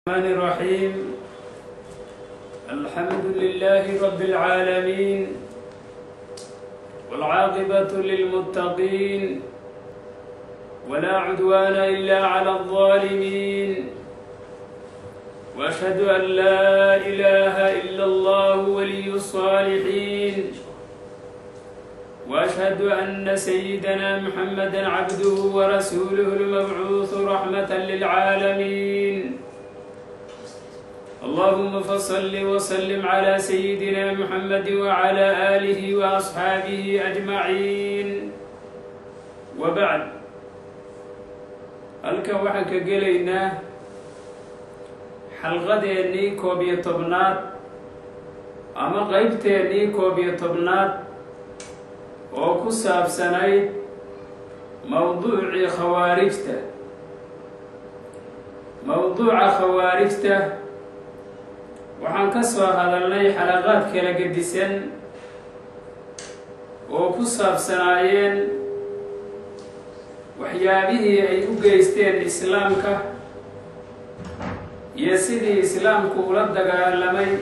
الرحمن الرحيم الحمد لله رب العالمين والعاقبة للمتقين ولا عدوان إلا على الظالمين وأشهد أن لا إله إلا الله ولي الصالحين وأشهد أن سيدنا محمدا عبده ورسوله المبعوث رحمة للعالمين اللهم فصل وسلم على سيدنا محمد وعلى آله وأصحابه أجمعين وبعد halkan waxaan ka gelaynaa xalqadeennii koob iyo tobnaad ama qeybteennii koob iyo tobnaad oo ku saabsanayd mowduucii khawaarijta mowduuca khawaarijta waxaan ka soo hadalnay xalaqaad kala gedisan oo ku saabsanaayeen waxyaabihii ay u geysteen islaamka iyo sidii islaamku ula dagaalamay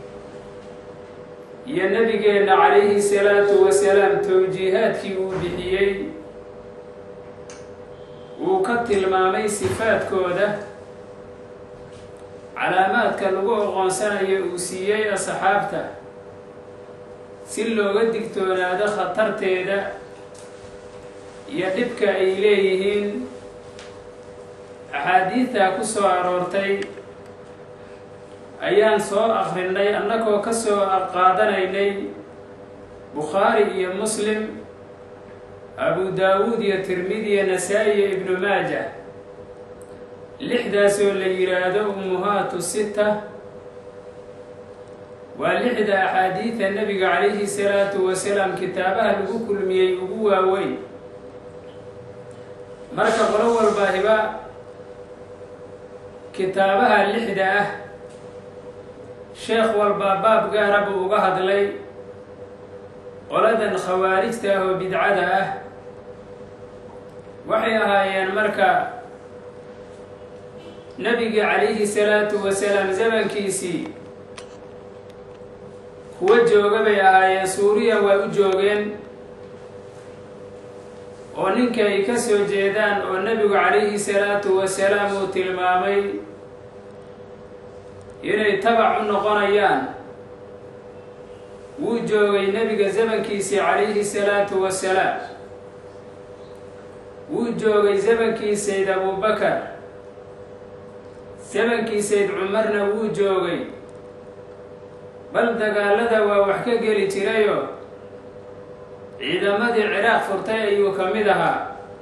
iyo nebigeenna calayhi salaatu wasalaam towjiihaadkii uu bixiyey uu ka tilmaamay sifaadkooda calaamaadka lagu oqoonsanayo uu siiyey asxaabta si looga digtoonaado khatarteeda iyo dhibka ay leeyihiin axaadiidtaa ku soo aroortay ayaan soo akrinay annagoo ka soo qaadanaynay bukhaari iyo muslim abu daawuud iyo tirmidi iyo nasaa-i iyo ibnu maaja lixdaasoo la yidhaahdo ummuhaatu sita waa lixda axaadiida nebiga calayhi salaatu wasalaam kitaabaha lagu kulmiyey ugu waaweyn marka qolo walbaahiba kitaabaha lixda ah sheekh walbaa baab gaara buu uga hadlay qoladan khawaarijta ah oo bidcada ah waxay ahaayeen marka nebiga calayhi salaatu wasalaam zamankiisii kuwa jooga bay ahaayeen suuriya waa u joogeen oo ninka ay ka soo jeedaan oo nebigu calayhi salaatu wasalaam uu tilmaamay inay tabac u noqonayaan wuu joogay nebiga zamankiisii calayhi salaatu wasalaam wuu joogay zamankii sayd abubakar zamankii sayd cumarna wuu joogay bal dagaalada waa wax ka geli jirayoo ciidamadii ciraaq furtay ayuu ka mid ahaa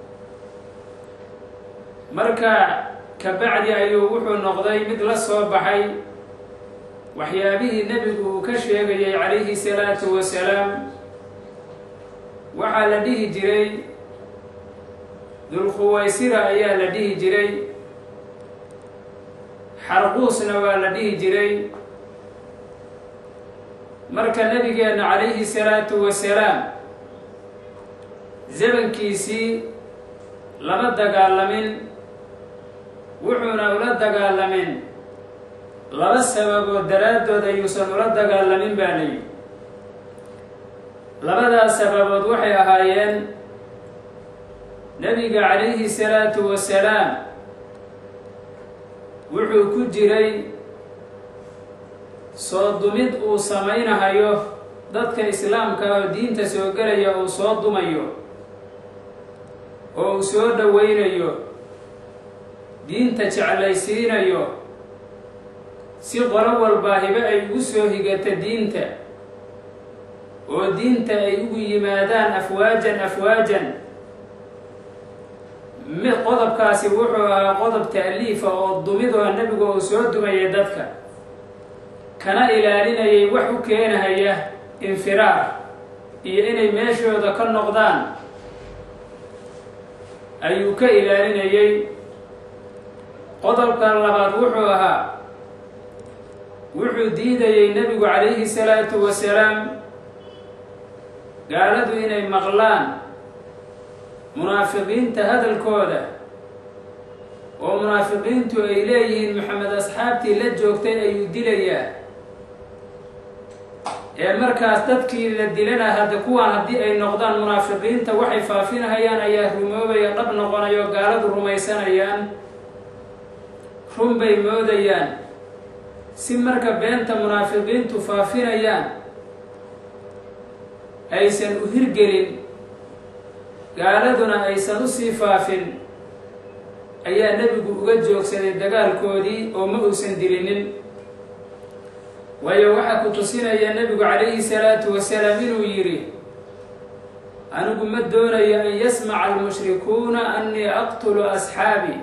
marka kabacdi ayuu wuxuu noqday mid la soo baxay waxyaabihii nebigu uu ka sheegayay calayhi salaatu wasalaam waxaa la dhihi jiray dulkhuwaysira ayaa la dhihi jiray xarquusna waa la dhihi jiray marka nebigeenna calayhi salaatu wasalaam zamankiisii lama dagaalamin wuxuuna ula dagaalamin laba sababood daraaddood ayuusan ula dagaalamin baa layihi labadaas sababood waxay ahaayeen nebiga calayhi salaatu wasalaam wuxuu ku jiray soo dumid uu samaynahayo dadka islaamka oo diinta soo gelaya uu soo dumayo oo uu soo dhoweynayo diinta jeclaysiinayo si qolo walbaahibe ay ugu soo higata diinta oo diinta ay ugu yimaadaan afwaajan afwaajan mid qodobkaasi wuxuu ahaa qodob ta'liifa oo dumid oo nebigu uu soo dumayay dadka kana ilaalinayay wax u keenahaya infiraar iyo inay meeshooda ka noqdaan ayuu ka ilaalinayay qodobka labaad wuxuu ahaa wuxuu diidayay nebigu calayhi salaatu wasalaam gaaladu inay maqlaan munaafiqiinta hadalkooda oo munaafiqiintu ay leeyihiin maxamed asxaabtii la joogtay ayuu dilayaa ee markaas dadkii la dilana hadda kuwaan haddii ay noqdaan munaafiqiinta waxay faafinahayaan ayaa rumoobaya dhab noqonayo gaaladu rumaysanayaan run bay moodayaan si marka beenta munaafiqiintu faafinayaan aysan u hirgelin gaaladuna aysan usii faafin ayaa nebigu uga joogsaday dagaalkoodii oo ma uusan dilinin waayo waxaa ku tusinaya nebigu calayhi salaatu wasalaam inuu yidhi anigu ma doonayo an yasmaca almushrikuuna annii aqtulu asxaabii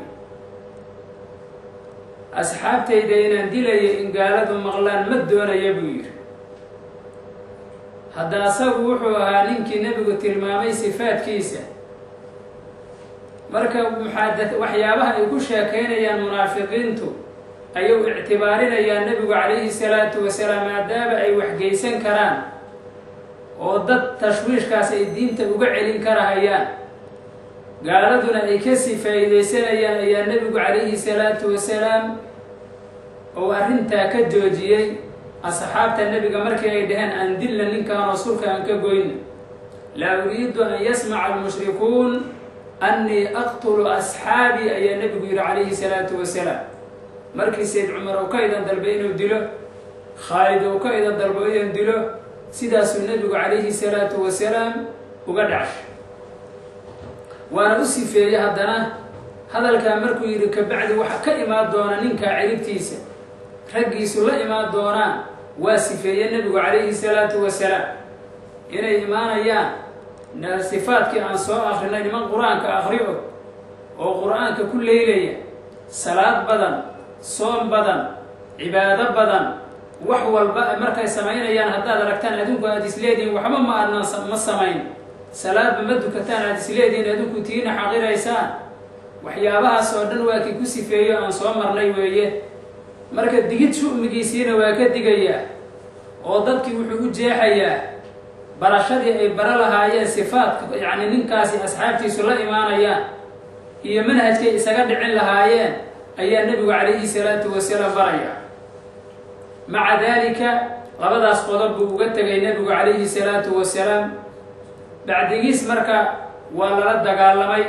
asxaabtayda inaan dilayo in gaaladu maqlaan ma doonaya buu yidhi hadda asagu wuxuu ahaa ninkii nebigu tilmaamay sifaadkiisa marka maxaa waxyaabaha ay ku sheekaynayaan munaafiqiintu ayuu ictibaarinayaa nebigu calayhi salaatu wasalaam maadaama ay waxgeysan karaan oo dad tashwiishkaas ay diinta uga celin karahayaan gaaladuna ay kasii faa'iidaysanayaan ayaa nebigu calayhi salaatu wasalaam ou arrintaa ka joojiyey asxaabta nebiga markii ay dhaheen aan dilla ninkaanoo sulka aan ka goyna laa uriidu an yasmaca almushrikuun annii aqtulu asxaabii ayaa nebigu yidhi calayhi salaatu wasalaam markii sayd cumar uu ka idan dalbay inuu dilo khaalid uu ka idan dalbo inuu dilo sidaasuu nebigu calayhi salaatu wasalaam uga dhacshay waana u sifeeyey haddana hadalkaa markuu yidhi kabacdi waxa ka imaan doona ninkaa ciribtiisa raggiisu la imaan doonaan waa sifeeye nebigu calayhi salaatu wasalaam inay imaanayaan sifaadkii aan soo akrinay niman qur-aanka akriyo oo qur-aanka ku leylaya salaad badan soom badan cibaado badan wax walba markay samaynayaan haddaad aragtaan adinku aada isleedihiin waxba ma aadnan ma samayn salaadba ma dukataan aada isleedihiin adinku tiina xaqiraysaan waxyaabahaas oo dhan waa kii ku sifeeyo aan soo marnay weeye marka digid shu'migiisiina waa ka digayaa oo dadkii wuxuu u jeexayaa barashadii ay bara lahaayeen sifaadka yacni ninkaasi asxaabtiisu la imaanayaan iyo manhajkay isaga dhicin lahaayeen ayaa nebigu calayhi salaatu wasalaam baraya maca daalika labadaas qodob buu uga tegay nebigu calayhi salaatu wasalaam bacdigiis marka waa lala dagaalamay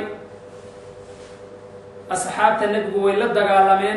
asxaabta nebigu way la dagaalameen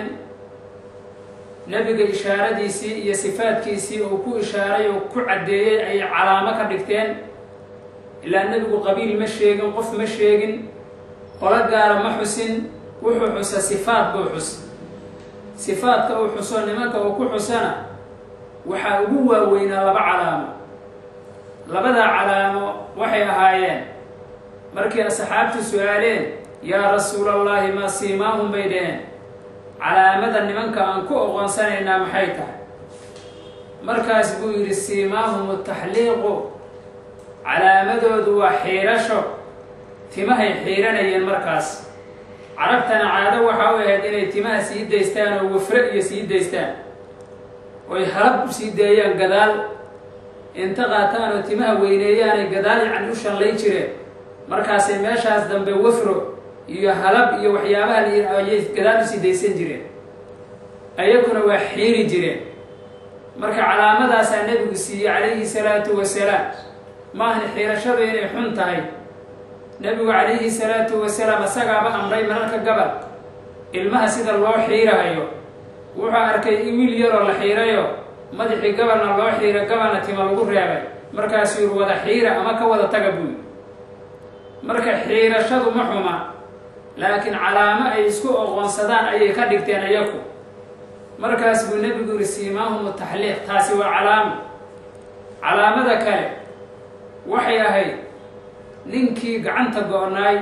nebiga ishaaradiisii iyo sifaadkiisii uu ku ishaaray oo ku caddeeyey ay calaamo ka dhigteen ilaa nebigu qabiil ma sheegin qof ma sheegin qolo gaara ma xusin wuxuu xusa sifaad buu xus sifaadka uu xuso nimanka uu ku xusana waxaa ugu waaweynaa laba calaamo labadaa calaamo waxay ahaayeen markii asxaabtu su-aaleen yaa rasuulallaahi maa siimaahum bay dhaheen calaamada nimanka aan ku oqoonsanaynaa maxay tahay markaas buu yidhi siimaahum taxliiqu calaamadoodu waa xiirasho timahay xiiranayeen markaas carabtana caado waxaa u ahayd inay timaha sii daystaan oo wafre iyo sii daystaan oy halab u sii daeyaan gadaal inta qaataan oo timaha weyneeyaanay gadaal yacni u shallay jireen markaasay meeshaas dambe wafro iyo halab iyo waxyaabaha ayay gadaal usii daysan jireen ayaguna waa xiiri jireen marka calaamadaasaa nebigu siiyey calayhi salaatu wasalaam maahan xiirashadu inay xun tahay nebigu calayhi salaatu wasalaam asagaaba amray mararka gabal ilmaha sida loo xiirahayo wuxuu arkay in wiil yaroo la xiirayo madaxii gabalna loo xiira gabalna tima lagu reebay markaasuu yiri wada xiira ama ka wada taga buy marka xiirashadu ma xuma laakiin calaamo ay isku oqoonsadaan ayay ka dhigteen ayaku markaas buu nebigu yiri siimaahum taxliiq taasi waa calaamo calaamada kale waxay ahayd ninkii gacanta go-naay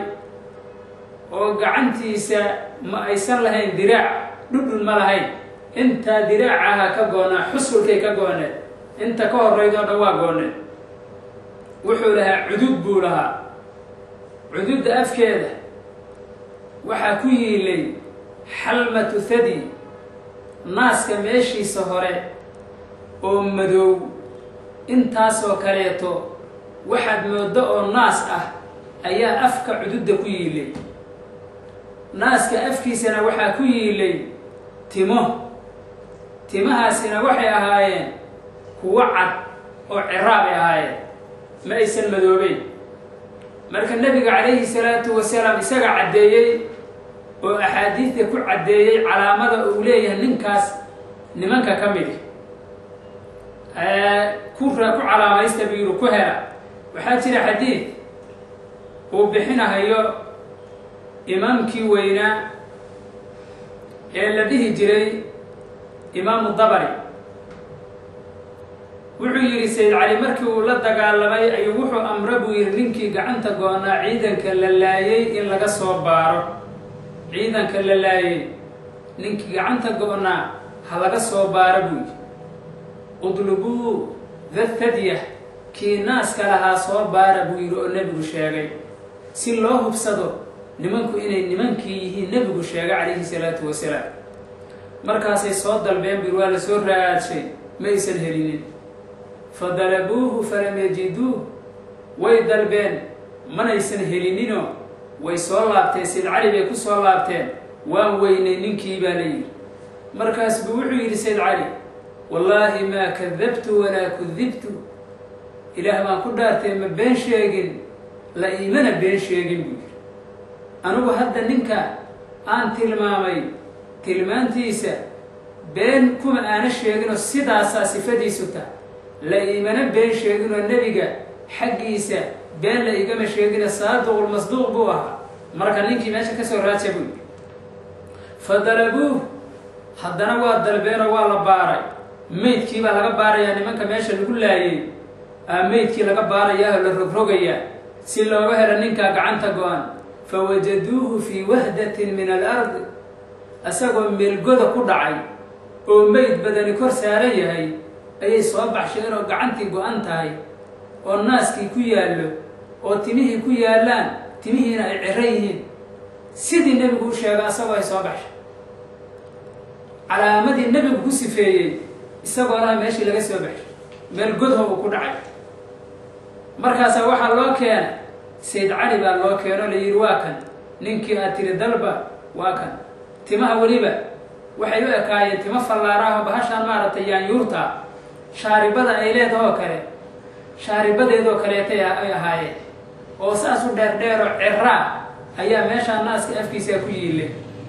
oo gacantiisa ma aysan lahayn diraac dhudhun ma lahayn intaa diraacaha ka goonaa xusulkay ka gooneed inta ka horeyd oo dhan waa gooneed wuxuu lahaa cudud buu lahaa cududda afkeeda waxaa ku yiilay xalmatu thadi naaska meeshiisa hore oo madow intaasoo kaleeto waxaad mooddo oo naas ah ayaa afka cududda ku yiilay naaska afkiisana waxaa ku yiilay timo timahaasina waxay ahaayeen kuwo cad oo ciraabay ahaayeen ma aysan madoobeyn marka nebiga calayhi salaatu wasalaam isaga caddeeyey oo axaadiidta ku caddeeyey calaamada uu leeyahay ninkaas nimanka ka mid ku ku calaamaysta biiru ku hela waxaa jira xadiid uu bixinahayo imaamkii weynaa ee la dhihi jiray imaamu dabari wuxuu yidhi sayid cali markii uu la dagaalamay ayuu wuxuu amre buu yidhi ninkii gacanta go-naa ciidanka la laayay in laga soo baaro ciidanka la laayay ninkii gacanta go-naa ha laga soo baaro buu yidhi udlubuu dathadya kii naaska lahaa soo baara buu yidhi oo nebigu sheegay si loo hubsado nimanku inay nimankii yihiin nebigu sheegay calayhi salaatu wasalaam markaasay soo dalbeen buu waa la soo raadshay ma aysan helinin fa dalabuuhu falam yajiduuh way dalbeen manaysan helininoo way soo laabteen sayd cali bay ku soo laabteen waan weynay ninkii baa la yidhi markaas buu wuxuu yidhi sayd cali wallaahi maa kadabtu walaa kudibtu ilaah baan ku dhaartay ma been sheegin la iimana been sheegin buu yidhi anugu hadda ninka aan tilmaamay tilmaantiisa been kuma aana sheeginoo sidaasaa sifadiisu tah la iimana been sheeginoo nebiga xaggiisa been la igama sheegina saadiqulmasduuq buu ahaa marka ninkii meesha ka soo raaja buu yidhi fa dalabuuh haddana waa dalbeenoo waa la baaray meydkii baa laga baarayaa nimanka meesha lagu laayay aa meydkii laga baarayaa oo la rogrogayaa si looga helo ninkaa gacanta go-an fa wajaduuhu fii wahdatin min alardi isagoo meelgoda ku dhacay oo meyd badani kor saaran yahay ayay soo baxsheen oo gacantii go-an tahay oo naaskii ku yaallo oo timihii ku yaallaan timihiina ay ciro yihiin sidii nebigu u sheega isagoo ay soo baxshay calaamadii nebigu ku sifeeyey isagoo laha meeshii laga soo baxshay meel godho uu ku dhacay markaasaa waxaa loo keena sayd cali baa loo keeno la yidhi waa kan ninkii aad tiri dalba waa kan timaha weliba waxay u ekaayeen timo fallaaraho bahashaan maaragtay yaanyuurtaa shaaribada ay leedahoo kale shaaribadeedoo kaleetay ay ahaayeen oo saas u dheerdheero ciraa ayaa meeshaa naaska afkiisaa ku yiille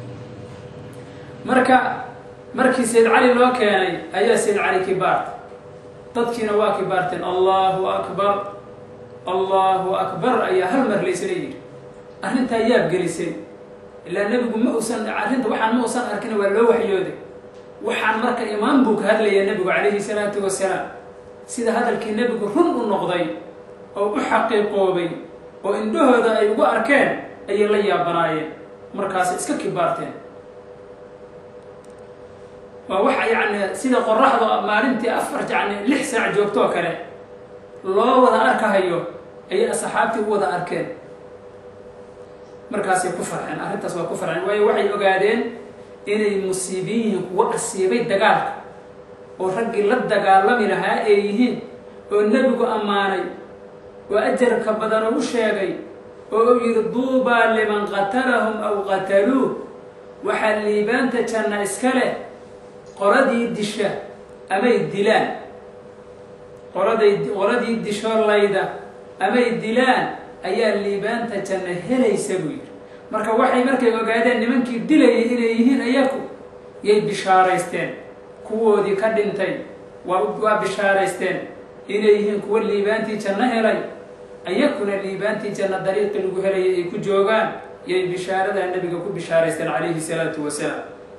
marka markii sayd cali loo keenay ayaa sayd cali kibaarta dadkiina waa kibaarteen allahu akbar allahu akbar ayaa hal mar laysla yidhi arrintaa yaab gelisay ilaa nebigu ma uusan arrinta waxaan ma uusan arkin waa loo waxyooday waxaan marka imaan buu ka hadlayaa nebigu calayhi salaatu wasalaam sida hadalkii nebigu run u noqday oo u xaqiiqoobay oo indhahooda ay ugu arkeen ayay la yaabanaayeen markaasay iska kibaarteen waa waxa yacni sida qoraxda maalintii afar yacni lix saac joogtoo kale loo wada arkahayo ayay asxaabtii u wada arkeen markaasay ku farxeen arrintaas waa ku farxeen waayo waxay ogaadeen inay musiibiin yihiin kuwo asiibay dagaalka oo raggii la dagaalami lahaa ay yihiin oo nebigu ammaanay oo ajarka badan u sheegay oo u yidhi duubaa liman qatalahum aw qataluuh waxaa liibaanta janna iska leh qoladii disha amay dilaan qoladay qoladii dishoo layda amay dilaan ayaa liibaanta janna helaysa buu yidhi marka waxay markay ogaadeen nimankii dilayay inay yihiin ayaku yay bishaaraysteen kuwoodii ka dhintay waa waa bishaaraysteen inay yihiin kuwo liibaantii janno helay ayakuna liibaantii janno dariiqii lagu helayay ay ku joogaan yay bishaaradaa nebiga ku bishaaraysteen calayhi salaatu wasalaam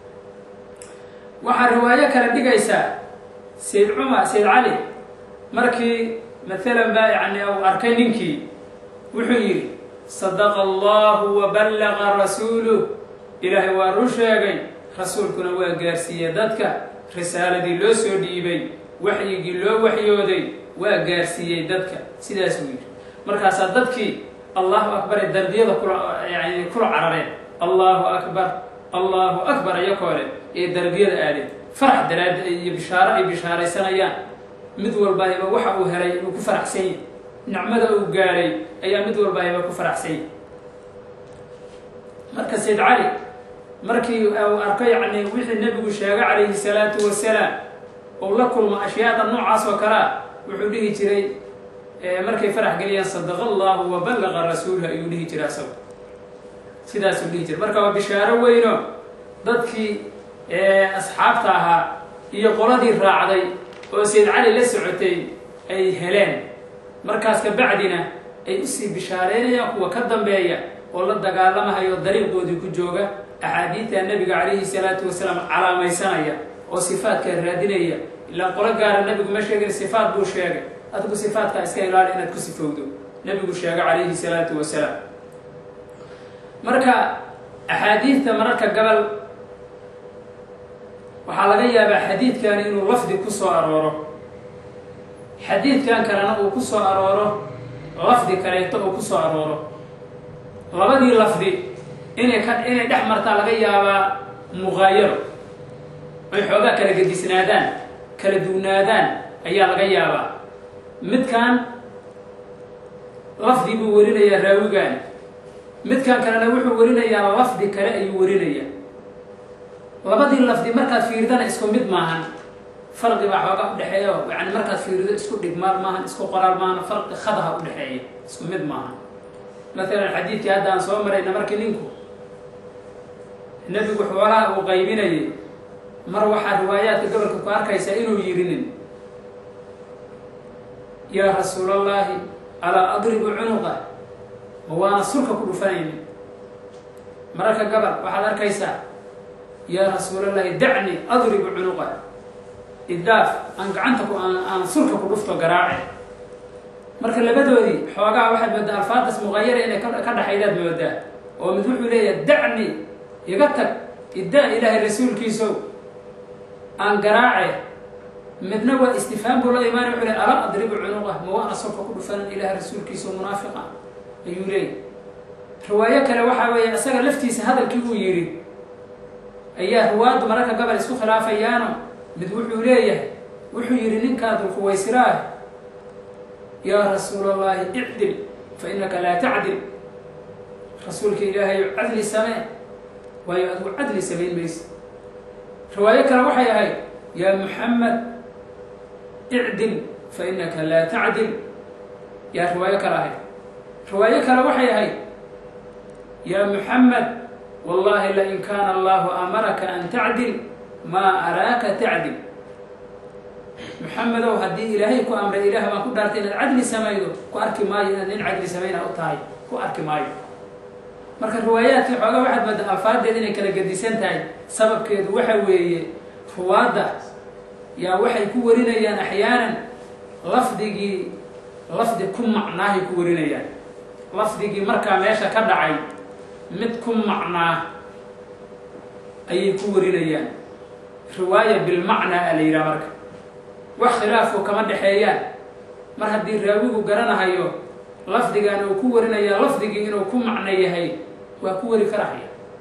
waxaa riwaayo kale dhigaysaa sayd cumar sayd cali markii maalan baa yani uu arkay ninkii wuxuu yidhi sadaqa allahu wa ballaqa rasuuluh ilaahay waa run sheegay rasuulkuna waa gaarsiiyey dadka risaaladii loo soo dhiibay waxyigii loo waxyooday waa gaarsiiyey dadka sidaas buu yidhi markaasaa dadkii allahu akbar ee darbiyada kula yani kula carareen allahu akbar allahu akbar ayakoo leh ee darbiyada aadeen farax daraad iyo bishaaro ay bishaaraysanayaan mid walbaayba waxa uu helay uu ku faraxsan yahy nicmada uu gaaray ayaa mid walbaayba ku faraxsan yahy marka sayd cali markii uu arko yacni wixii nebigu sheegay calayhi salaatu wasalaam ou la kulmo ashyaada noocaas oo kalea wuxuu dhihi jiray markay farax geliyaan sadaqa allahu wa ballaqa rasuuluhu ayuu dhihi jiray asago sidaasuu dhihi jiray marka waa bishaaro weyno dadkii asxaabta ahaa iyo qoladii raacday oo sayd cali la socotay ay heleen markaas ka bacdina ay usii bishaareynayaan kuwa ka dambeeya oo la dagaalamahayo dariiqoodii ku jooga axaadiidta nebiga calayhi salaatu wasalaam calaamaysanaya oo sifaadkaa raadinaya ilaa qolo gaara nebigu ma sheegin sifaat buu sheegay adigu sifaatkaa iska ilaali inaad ku sifowdo nebigu sheegay calayhi salaatu wasalaam marka axaadiidta mararka gabal waxaa laga yaabaa xadiidkani inuu lafdi ku soo arooro xadiidkan kalena uu ku soo arooro lafdi kaleeto uu ku soo arooro labadii lafdi inay ka inay dhex martaa laga yaabaa muqaayaro ay xoogaa kala gedisnaadaan kala duwnaadaan ayaa laga yaabaa midkan lafdi buu warinayaa raawigaani midkan kalena wuxuu warinayaa lafdi kale ayuu warinayaa labadii lafdi markaad fiirdana isku mid maahan farqi baa xoogaa udhexeeya yani markaad fiirido isku dhigmaal maahan isku qoraal maahan farqi khadaha udhexeeya isku mid maahan maalan xadiidkii hadda aan soo marayna markii ninku nebigu xoolaha uu qaybinayay mar waxaa riwaayaadka gobolka ku arkaysaa inuu yirinin yaa rasuulallaahi alaa adribu cunuqa ma waana sulka ku dhufanayni mararka gabal waxaad arkaysaa yaa rasuulallaahi dacni adribu cunuqa idaaf aan gacanta ku aan aan sulka ku dhufto garaace marka labadoodii xoogaa waxaad moodaa alfaadaas muqayara inay ka dhaxaydaad moodaa oo mid wuxuu leeyahay dacni iga tag iddaa ilaahay rasuulkiisow aan garaace midna waa istifhaam buu la imaanay wuxuu leey alaa adribu cunuqa ma waana sulka ku dhufanan ilaahay rasuulkiisa munaafiqa ayuu leeyay riwaayo kale waxaa weeye isaga laftiisa hadalkii uu yidhi ayaa riwaayaddu mararka gabal isku khilaafayaano mid wuxuu leeyahay wuxuu yidhi ninkaa dulkuwaysiraah yaa rasuul allahi icdil fa innaka laa tacdil rasuulka ilaahay cadli samee waayo adigu cadli samayn maysa riwaayo kale waxay ahayd yaa muxamed icdil fa innaka laa tacdil yaa riwaayo kale ahayd riwaayo kale waxay ahayd yaa muxamed wallahi lain kaana allahu amaraka an tacdil maa araaka tacdil muxamedow haddii ilaahay ku amray ilaah baan ku dhaartay inaad cadli samaydo ku arki maayo inaad nin cadli samayna u tahay ku arki maayo marka riwaayaadkii xooga waxaad mooda alfaadeed inay kala gedisan tahay sababkeedu waxa weeye ruwaadda yaa waxay ku warinayaan axyaanan lafdigii lafdi ku macnaahay ku warinayaan lafdigii markaa meesha ka dhacay mid ku macnaa ayay ku warinayaan riwaaya bilmacnaa a la yidhaha marka wax khilaafku kama dhexeeyaan mar haddii raawigu garanahayo lafdigan uu ku warinayaa lafdigii inuu ku macno yahay waa ku wari karahaya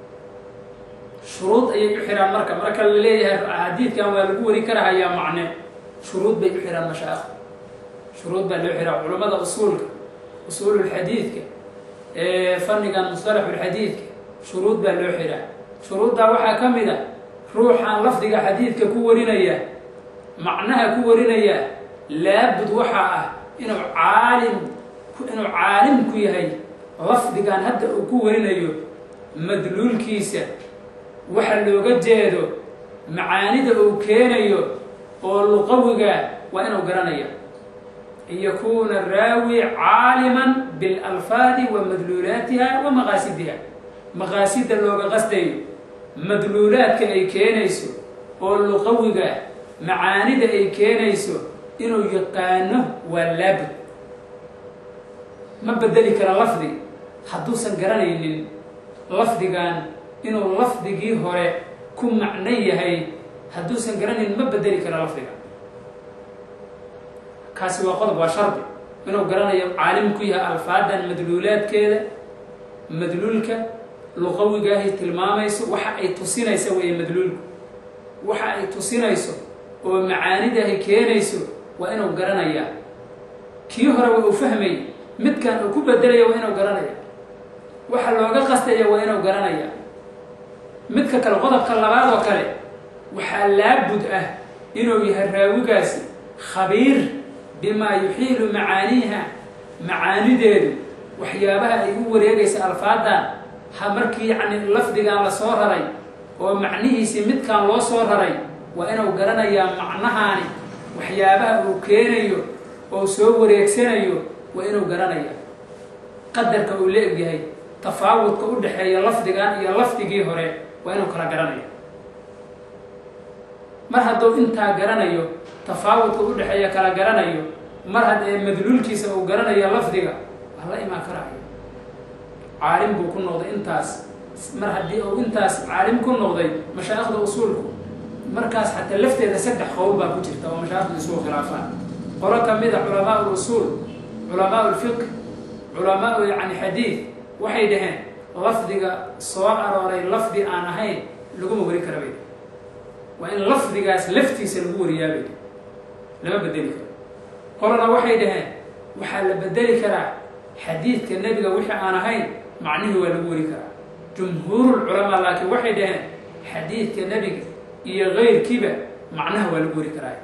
shuruud ayay u xidhaan marka marka la leeyahay xadiidkan waa lagu wari karahayaa macne shuruud bay u xidhaan mashaakh shuruud baa loo xidhaa culummada usuulka usuululxadiidka fannigan mustalaxulxadiidka shuruud baa loo xidhaa shuruuddaa waxaa ka mid a ruuxaan lafdiga xadiidka ku warinaya macnaha ku warinaya laabud waxaa ah inuu caalim inuu caalim ku yahay lafdigan hadda uu ku warinayo madluulkiisa waxa looga jeedo macaanida uu keenayo oo luqawiga waa inuu garanaya an yakuuna raawi caaliman bilalfaadi wa madluulaatiha wa maqaasidiha maqaasida looga qasdayo madluulaadka ay keenayso oo luqawiga macaanida ay keenayso inuu yaqaano waa laabud ma bedeli kara lafdi hadduusan garanaynin lafdigan inuu lafdigii hore ku macno yahay hadduusan garanaynin ma bedeli kara lafdiga kaasi waa qodob waa shardi inuu garanayo caalim ku yahay alfaadan madluulaadkeeda madluulka luqawigaahay tilmaamayso waxa ay tusinaysa weeye madluulku waxa ay tusinayso oo macaanidahay keenayso waa inuu garanayaa kii hore waa uu fahmayy midkan uu ku bedelaya waa inuu garanaya waxa looga qastaya waa inuu garanaya midka kale qodobka labaad oo kale waxaa laabud ah inuu yahay raawigaasi khabiir bimaa yuxiilu macaaniiha macaanideedu waxyaabaha ay u wareegaysa alfaadan ha markii yacni lafdigan la soo raray oo macnihiisii midkan loo soo raray waa inuu garanayaa macnahaani waxyaabaha uu keenayo oo soo wareegsanayo waa inuu garanaya qadarka uu la egyahay tafaawudka u dhexeeya lafdigan iyo lafdigii hore waa inuu kala garanayo mar hadduu intaa garanayo tafaawudka u dhexeeya kala garanayo mar haddee madluulkiisa uu garanayo lafdiga waa la imaan karaayo caalim buu ku noqday intaas mar haddii uu intaas caalim ku noqday mashaa'ikhda usuulku markaas xataa lafteeda saddex qowl baa ku jirta oo mashaa'ikhda isugu khilaafaan qolo ka mid a culamaa usuul culamaa lfiqh culamaa yani xadiid waxay dhaheen lafdiga soo arooray lafdi aan ahayn laguma wari kara bay waa in lafdigaas laftiisa lagu wariyaabay lama bedeli karo qolona waxay dhaheen waxaa la bedeli karaa xadiidka nebiga wixii aan ahayn macnihii waa lagu wari karaa jumhuurulculamaa laakiin waxay dhaheen xadiidka nebiga iyo keyrkiiba macnaha waa lagu wari karaa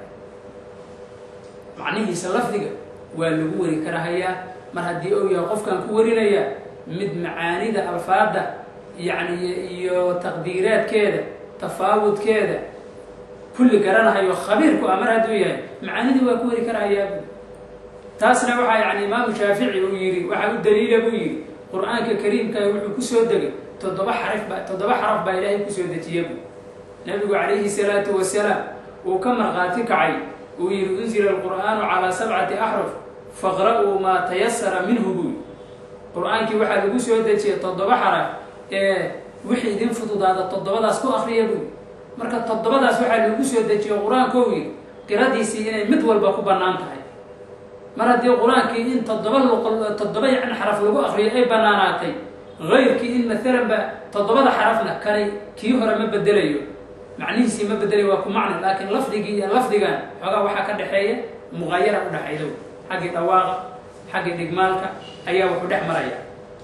macnihiisa lafdiga waa lagu wari karahayaa mar haddii ou yahay qofkan ku warinaya mid macaanida alfaada yacni iyo taqdiiraadkeeda tafaawudkeeda kulli garanahayo khabiirku ah mar hadduu yahay macaanidii waa ku wari karahayaa taasna waxaa yani imaamu shaafici uu yidhi waxaa u daliila buu yidhi qur-aanka kariimkaa wuxuu kusoo degay toddoba xaraf ba toddoba xaraf baa ilaahay kusoo dejiya bu nabigu calayhi salaatu wasalaam uu ka markhaati kacay uu yidhi unzila alqur'aanu calaa sabcati axruf faqra'uu maa tayasara minhu buy qur-aankii waxaa lagu soo dejiyay toddoba xaraf ee wixii idin fududaada toddobadaas ku akriya buy marka toddobadaas waxaa lagu soo dejiyo qur-aankou yidhi qiradiisii inay mid walba ku bannaan tahay mar haddii qur-aankii in toddoba luq toddoba yacni xaraf lagu akriyo ay bannaanaatay hayrkii in maalan ba toddobada xarafna kani kii hore ma bedelayo macnihiisii ma bedelayo waa ku macni laakiin lafdigii iyo lafdigan xoogaa waxaa ka dhexeeya muqayara u dhexaydo xaggii dhawaaqa xaggii dhigmaalka ayaa wuxuu dhex maraya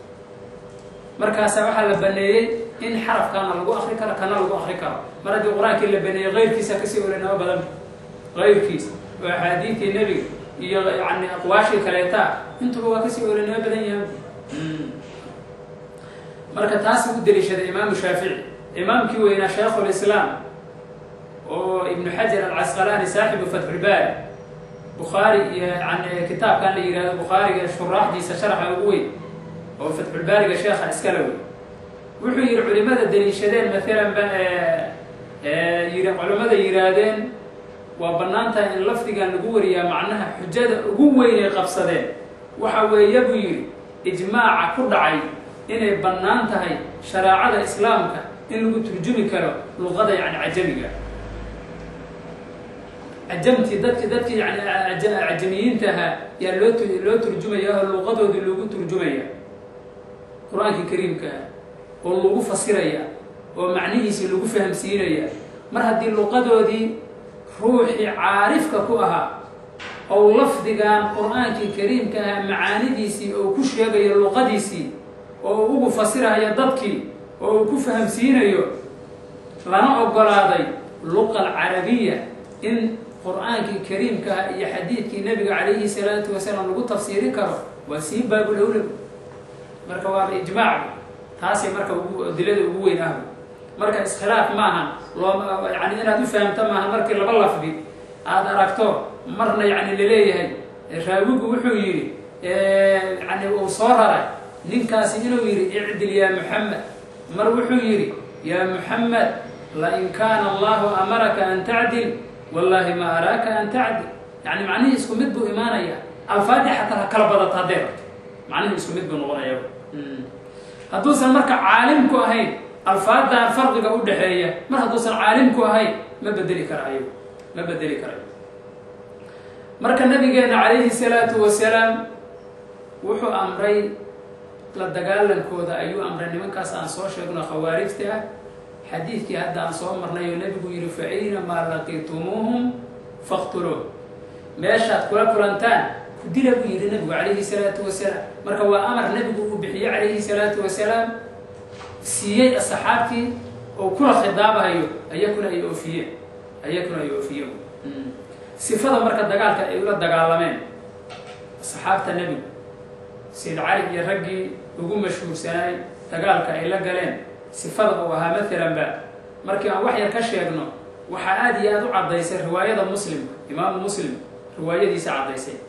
markaasa waxaa la baneeyey in xarafkaana lagu akri karo kana lagu akri karo mar haddii qur-aankii la baneeyey hayrkiisa kasii olanamo badan hayrkiisa oo axaadiidtii nebiga iyo yani aqwaashii kaleetaa intuba waa kasii olanimo badan yahay marka taasi u deliishaday imaamu shaafici imaamkii weynaa shaykhulislaam oo ibnu xajar alcasqalaani saaxibu fatxulbaari bukhaari iyo yani kitaabkan la yihahdo bukhaariga shuraaxdiisa sharaxa ugu weyn oo fatxulbaariga sheekha iskala wey wuxuu yihi culimada deliishadeen maalan ba yii culimmada yihaahdeen waa bannaan tahay in lafdigan lagu wariyaa macnaha xujada ugu weyn ay qabsadeen waxa weeye buu yidhi ijmaaca ku dhacay inay bannaan tahay shareecada islaamka in lagu turjumi karo luqada yani cajamiga cajamtii dadki dadkii yani cajamiyiintaha yaa loo loo turjumaya oo luqadoodii loogu turjumaya qur-aankii kariimkaa oo lagu fasiraya oo macnihiisii lagu fahamsiinaya mar haddii luqadoodii ruuxii caarifka ku ahaa ou lafdigan qur-aankii kariimka ahaa macaanidiisii oo ku sheegayo luqadiisii oo ugu fasirayo dadkii oo uu ku fahamsiinayo lana ogolaaday luqa alcarabiya in qur-aankii kariimka ah iyo xadiidkii nebiga calayhi salaatu wasalaam lagu tafsiiri karo waa sii baabulawla marka waaba ijmaac taasay marka ugu dilada ugu weyn ahba marka iskhilaaf maahan loo yani inaad u fahamto maahan markii laba lafdi aada aragto marna yani laleeyahay raawigu wuxuu yidhi yani uu soo raray ninkaasi inuu yidhi icdil yaa muxamed mar wuxuu yidhi yaa muxamed lain kaana allahu amaraka an tacdil wallahi ma araaka an tacdil yani macnihii isku mid buu imaanaya alfaadii xataa ha kala badato hadday rabto macnihii isku mid buu noqonaya hadduusan marka caalim ku ahayn alfaadan farqiga u dhexeeya mar hadduusan caalim ku ahayn ma bedeli karaayo ma bedeli karayo marka nabigeena calayhi salaatu wasalaam wuxuu amray la dagaalankooda ayuu amray nimankaas aan soo sheegno khawaarijta ah xadiidkii hadda aan soo marnay oo nebigu yihi fa aynamaa laqitumuuhum faqtuluun meeshaad kula kulantaan ku dila buu yidhi nabigu calayhi salaatu wasalaam marka waa amar nabigu uu bixiyey calayhi salaatu wasalaam siiyey asxaabtii oo kula khidaabahayo ayakuna ay oofiyeen ayakuna ay oofiyeen sifada marka dagaalka ay ula dagaalameen asxaabta nebigu sayd cali iyo raggii ugu mashhuursanaay dagaalka ay la galeen sifada uu ahaa maalan ba markii aan wax yar ka sheegno waxaa aada iyo aada u caddaysay riwaayada muslimka imaamu muslim riwaayadiisa caddaysay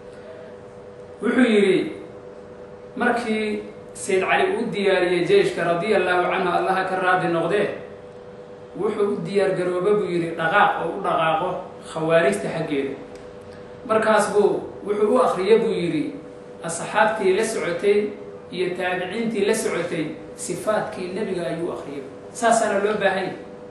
wuxuu yidhi markii sayd cali uu diyaariyey jeyshka radia allahu canhu allaha ka raadi noqdee wuxuu u diyaargarooba buu yidhi dhaqaaq oo u dhaqaaqo khawaarijta xaggeeda markaas buu wuxuu u akriya buu yidhi asxaabtii la socotay iyo taabiciintii la socotay sifaadkii nebiga ayuu akriyay saasaana loo baahanya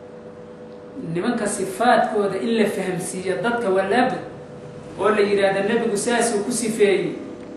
nimanka sifaadkooda in la fahamsiiyo dadka waa laabud oo la yidhaahda nebigu saasuu ku sifeeyey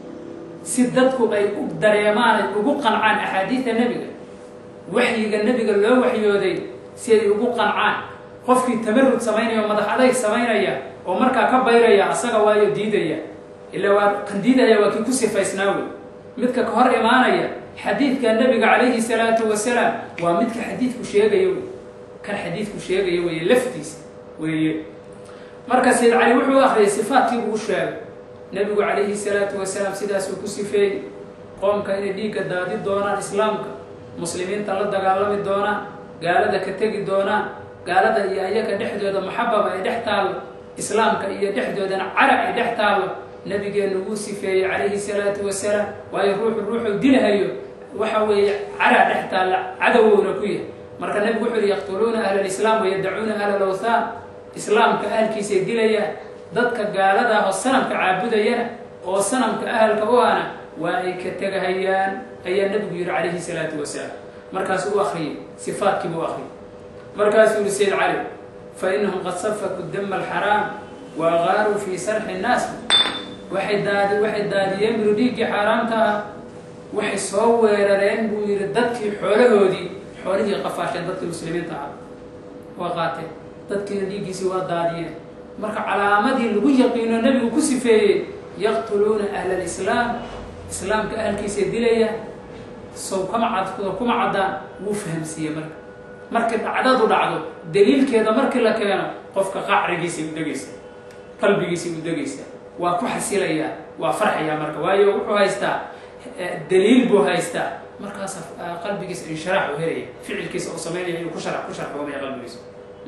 si dadku ay u dareemaan ay ugu qancaan axaadiida nebiga waxyiga nebiga loo waxyooday si ay ugu qancaan qofkii tamarud samaynaya oo madax adayg samaynaya oo markaa ka bayraya asaga waayo diidaya ilaa waa kan diidaya waa kii ku sifaysnaa wey midka ka hor imaanaya xadiidka nebiga calayhi salaatu wasalaam waa midka xadiidku sheegaya wey kan xadiidku sheegaya weeye laftiisa weeye marka sayd cali wuxuu akriyay sifaadkii buu u sheegay nebigu calayhi salaatu wasalaam sidaasuu ku sifeeyey qoomka inay dhiigga daadi doonaan islaamka muslimiinta la dagaalami doonaan gaalada ka tegi doonaan gaalada iyo ayaga dhexdooda maxababa ay dhex taallo islaamka iyo dhexdoodana carab ay dhex taallo nabigeenu wuu sifeeyey calayhi salaatu wasalaam waayo ruuxu ruuxuu dilahayo waxa weeye caraa dhex taalla cadowowna ku yahay marka nebigu wuxuu yihi yaqtuluuna ahla lislaam wayadacuuna ahla lawthaan islaamka ahalkiisay dilayaan dadka gaalada ah oo sanamka caabudayana oo sanamka ahalka u ana waa ay ka tegahayaan ayaa nebigu yihi calayhi salaatu wasalaam markaasuu u akriyey sifaadkii buu akriyay markaasuu yihi sayd cali fa inahum qad safaku dama alxaraam wa agaaruu fii sarxi nnaas waxay daadi waxay daadiyeen buru dhiiggii xaaraamta ah waxay soo weerareen buu yidhi dadkii xoolahoodii xoolihii qafaasheen dadkii muslimiinta ah waa qaateen dadkiina dhiiggiisii waa daadiyeen marka calaamadii lagu yaqiino nebigu ku sifeeyey yaqtuluuna ahla alislaam islaamka ahalkiisay dilayaan sow kama cad kuma caddaan wuu fahamsiiyey marka markii dhacdadu dhacdo daliilkeeda markii la keeno qofka qacrigiisay u degaysa qalbigiisay u degaysa waa ku xasilayaa waa farxayaa marka waayo wuxuu haystaa daliil buu haystaa markaas qalbigiisa inshiraax u helaya ficilkiisa uu samaynaya inuu ku shar ku sharxoomaya qalbigiisa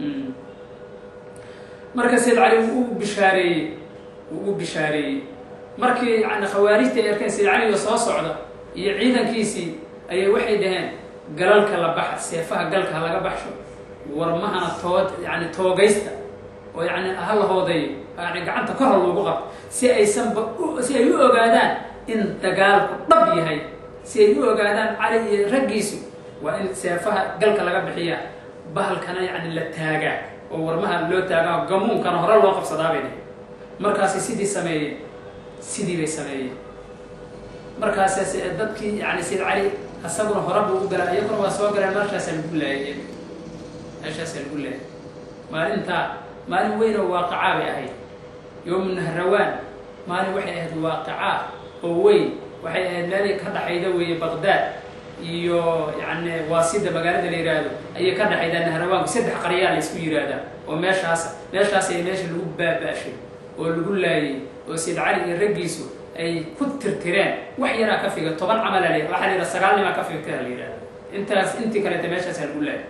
marka sayd cali wuu u bishaareeyey wuu u bishaareeyey markii yani khawaarijta ay arkeen sayd caliga soo socda iyo ciidankiisii ayay waxay dhaheen galalka la baxa seefaha galka ha laga baxsho warmahana tood yani toogaysta oo yani ha la hoodeeyo yani gacanta kor ha loogu qabto si aysanba si ay u ogaadaan in dagaalku dhab yahay si ay u ogaadaan cali iyo raggiisu waa in seefaha galka laga bixiyaa bahalkana yani la taagaa oo warmaha loo taagaa gamuunkana hore loo qabsadaabay dhahe markaasay sidii sameeyeen sidii bay sameeyeen markaas dadkii yani sayd cali asaguna hore buu u galaa iyaguna waa soo galeen markaasaa lagu laayay meeshaasaa lagu laayay maalintaa maalin weyn oo waaqicaa bay ahayd yowmu nahrawaan maalin waxay ahayd waaqicaa oo weyn waxay ahayd meelay ka dhaxayda weeye baqdaad iyo yani waasida magaalada la yidhaahdo ayay ka dhaxaydaa nahrawaanku saddex qaryaa la isku yidhaahdaa oo meeshaas meeshaas ay meesha lagu baaba-shay oo lagu laayay oo sayd cali iyo raggiisu ay ku tirtireen wax yaraa ka figa toban camala la waxaa la yidhaha sagaal nimaa ka figtaa la yidhahda intaas intii kaleeta meeshaasaa lagu laayay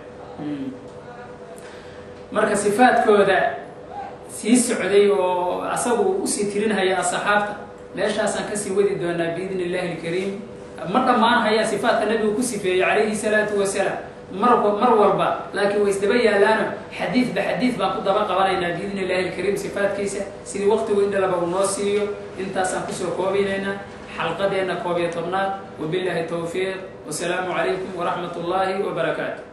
marka sifaadkooda sii socday oo asagu usii tirinhaya asxaabta meeshaasaan kasii wadi doonaa biidni illahi alkariim ma dhammaan hayaa sifaadka nabigu ku sifeeyey calayhi salaatu wasalaam mar mar walba laakiin way isdaba yaalaano xadiidba xadiid baan ku daba qabanaynaa biidni illahi alkariim sifaadkiisa sidii waqtigu indhalaba uu noo siiyo intaasaan kusoo koobaynaynaa xalqadeenna koob iyo tobnaad wabillahi towfiiq wasalaamu calaykum waraxmat ullaahi wabarakaatu